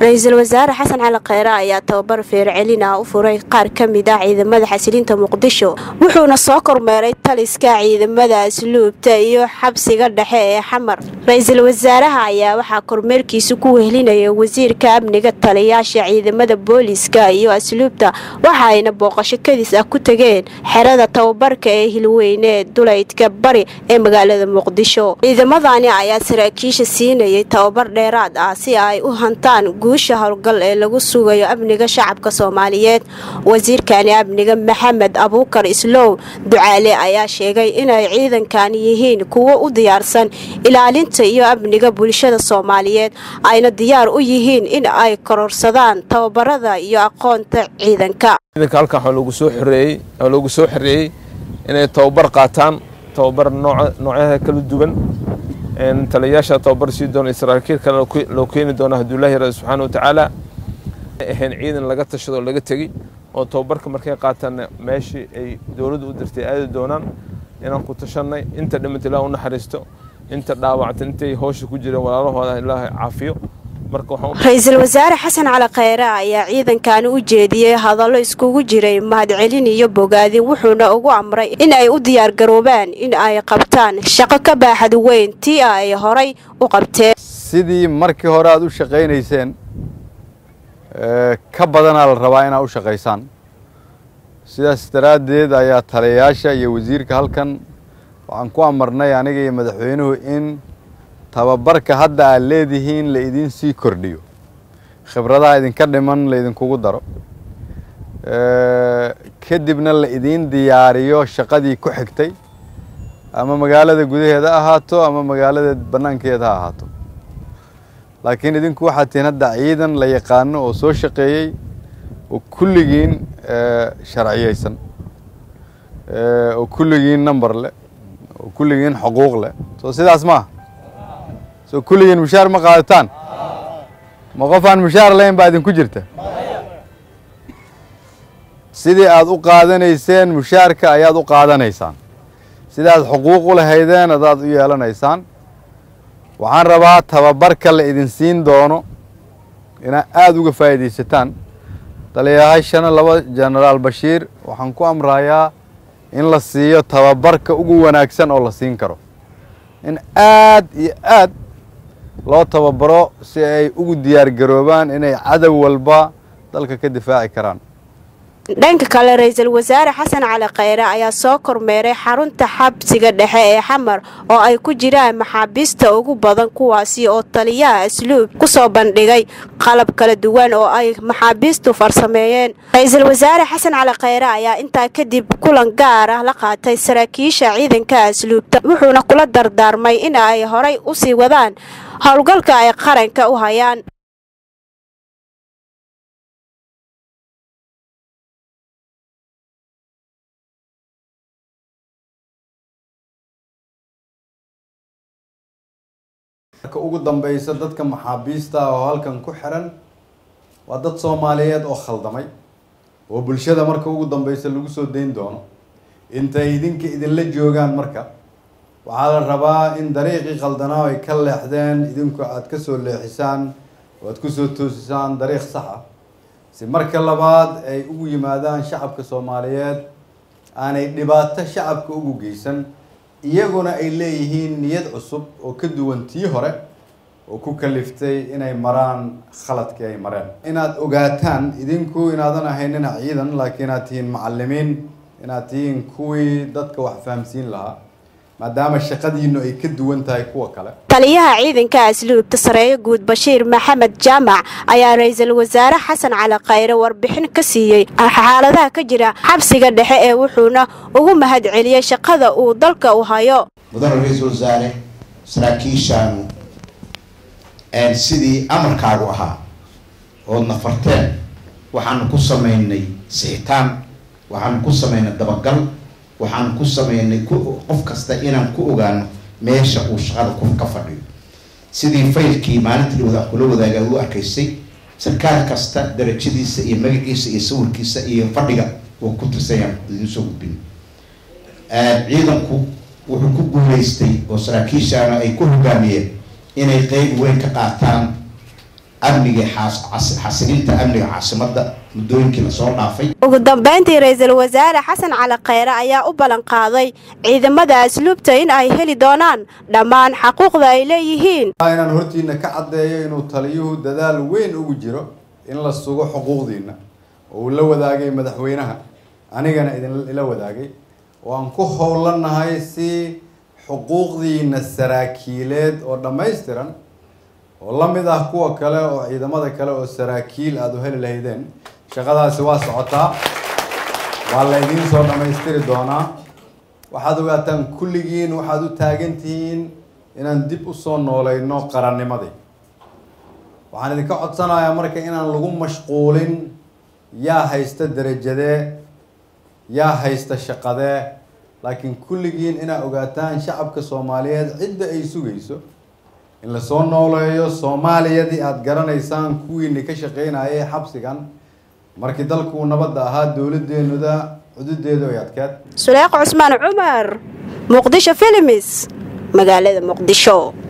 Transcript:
ra-iisul wasaare xasan cali kheyre ayaa tababar feercelin ah u furay qaar ka mid ah ciidamada xasilinta muqdisho wuxuuna soo kormeeray taliska ciidamada asluubta iyo xabsiga dhexe ee xamar ra-iisul wasaaraha ayaa waxaa kormeerkiisa ku wehelinaya wasiirka amniga taliyaasha ciidamada booliska iyo asluubta waxa ayna booqasho kadis ah ku tageen xerada tababarka ee hilweyne duleydka bari ee magaalada muqdisho ciidamadani ayaa saraakiisha siinayay tababar dheeraad ah si ay u hantaan guusha howlgal ee lagu sugayo amniga shacabka soomaaliyeed wasiirkani amniga maxamed abuukar islow ducaale ayaa sheegay inay ciidankani yihiin kuwo u diyaarsan ilaalinta iyo amniga bulshada soomaaliyeed ayna diyaar u yihiin in ay kororsadaan tababarada iyo aqoonta ciidanka ciidanka halkan waxaa loogu soo xoreeyey oo loogu soo xoreeyey inay tababar qaataan tababar noocyada kala duwan taliyayaasha tababar sii doona saraakiil kale loo keeni doona hadduu ilahi yara subxaana watacaala ahayn ciidan laga tashado oo laga tegi oo tababarka markay qaataan meeshii ay dowladdu u dirtay aadi doonaan inaan ku tashanay inta dhimanta ilaah u naxariisto inta dhaawacta intay howsha ku jireen walaalahooda ilaahay caafiyo ra-iisul wasaare xasan cali kheyre ayaa ciidankani u jeediyey hadallo iskugu jiray mahadcelin iyo bogaadin wuxuuna ugu amray in ay u diyaargaroobaan in ay qabtaan shaqo ka baaxad weyn tii ay horay u qabteen sidii markii hore aad u shaqaynayseen ka badanaa la rabaa inaad u shaqaysaan sidaas daraaddeed ayaa taliyayaasha iyo wasiirka halkan waxaan ku amarnay aniga iyo madaxweynuhu in tababarka hadda aad leedihiin la idiin sii kordhiyo khibradaha idinka dhiman la idinkugu daro kadibna la idiin diyaariyo shaqadii ku xigtay ama magaalada gudaheeda ha ahaato ama magaalada bannaankeeda ha ahaato laakiin idinku waxaad tihiin hadda ciidan la yaqaano oo soo shaqeeyey oo kulligiin sharciyeysan oo kulligiin number leh oo kulligiin xuquuq leh soo sidaas maaha soo kulligiin mushaar ma qaadataan ma qof aan mushaar lahayn baa idinku jirta sidii aad u qaadanayseen mushaarka ayaad u qaadanaysaan sidaad xuquuq u lahaydeen adaad u yeelanaysaan waxaan rabaa tababarka la idin siin doono inaad aada uga faa'iidaysataan taliyayaashana laba jenaraal bashiir waxaan ku amrayaa in la siiyo tababarka ugu wanaagsan oo la siin karo in aad iyo aad loo tababaro si ay ugu diyaar garoobaan inay cadow walba dalka ka difaaci karaan dhanka kale ra-iisul wasaare xasan cali kheyre ayaa soo kormeeray xarunta xabsiga dhexe ee xamar oo ay ku jiraan maxaabiista ugu badan kuwaasi oo taliyaha asluub ku soo bandhigay qalab kala duwan oo ay maxaabiistu farsameeyeen ra-iisul wasaare xasan cali kheyre ayaa intaa kadib kulan gaar ah la qaatay saraakiisha ciidanka asluubta wuxuuna kula dardaarmay in ay horay u sii wadaan howlgalka ay qaranka u hayaan marka ugu dambaysa dadka maxaabiista oo halkan ku xiran waa dad soomaaliyeed oo khaldamay oo bulshada marka ugu dambaysa lagu soo dayn doono intay idinka idinla joogaan marka waxaa la rabaa in dariiqii khaldanaa ay ka leexdeen idinku aada ka soo leexisaan oo aad kusoo toosisaan dariiq sax ah si marka labaad ay ugu yimaadaan shacabka soomaaliyeed aanay dhibaato shacabka ugu geysan iyaguna ay leeyihiin niyad cusub oo ka duwan tii hore oo ku kaliftay inay maraan khaladkii ay mareen inaad ogaataan idinku inaadan ahaynina ciidan laakiin inaad tihiin macalimiin inaad tihiin kuwii dadka wax fahamsiin lahaa maadaama shaqadiinu ay ka duwan tahay kuwa kale taliyaha ciidanka asluubta sareeyo guud bashiir maxamed jaamac ayaa ra-iisul wasaare xasan cali kheyre warbixin ka siiyey xaaladaha ka jira xabsiga dhexe ee wuxuuna ugu mahad celiyey shaqada uu dalka u hayo mudane ra-iisul wasaare saraakiishaanu sidii amarkaagu ahaa ood nafarteen waxaanu ku samaynay sixitaan waxaanu ku samaynay dabagal waxaanu ku samaynay qof kasta inaan ku ogaano meesha uu shaqada ku ka fadhiyo sidii faylkii maalinta dhawada kula wadaaga u arkaysay sarkaal kasta darajadiisa iyo magaciisa iyo sawirkiisa iyo fadhiga uu ku tirsanyaan idin soo gudbin ciidanku wuxuu ku guulaystay oo saraakiishaana ay ku hogaamiyeen inay qeyb weyn ka qaataan amnigii xasilinta amniga caasimadda muddooyinkii lasoo dhaafay ugu dambeyntii ra-iisul wasaare xasan cali kheyre ayaa u ballan qaaday ciidamada asluubta in ay heli doonaan dhammaan xaquuqda ay leeyihiin inaan hortiina ka caddeeyo inuu taliyuhu dadaal weyn ugu jiro in la sugo xuquuqdiina oo uu la wadaagay madaxweynaha anigana idinla wadaagay oo aan ku howlanahay si xuquuqdiina saraakiileed oo dhammaystiran oo la mid ah kuwa kale oo ciidamada kale oo saraakiil aada u heli lahaydeen shaqadaasi waa socotaa waa la idiin soo dhammaystiri doonaa waxaad ogaataan kulligiin waxaad u taagan tihiin inaan dib usoo nooleyno qarannimadii waxaan idinka codsanayaa marka inaan lagu mashquulin yaa haysta derajadee yaa haysta shaqadee laakiin kulligiin inaad ogaataan shacabka soomaaliyeed cidda ay sugayso in lasoo nooleeyo soomaaliyadii aada garanaysaan kuwiini ka shaqeynayay xabsigan markii dalkuu nabadda ahaa dowladeenuda cududeedu ay adkeed suleeq cusmaan cumar muqdisho filimis magaalada muqdisho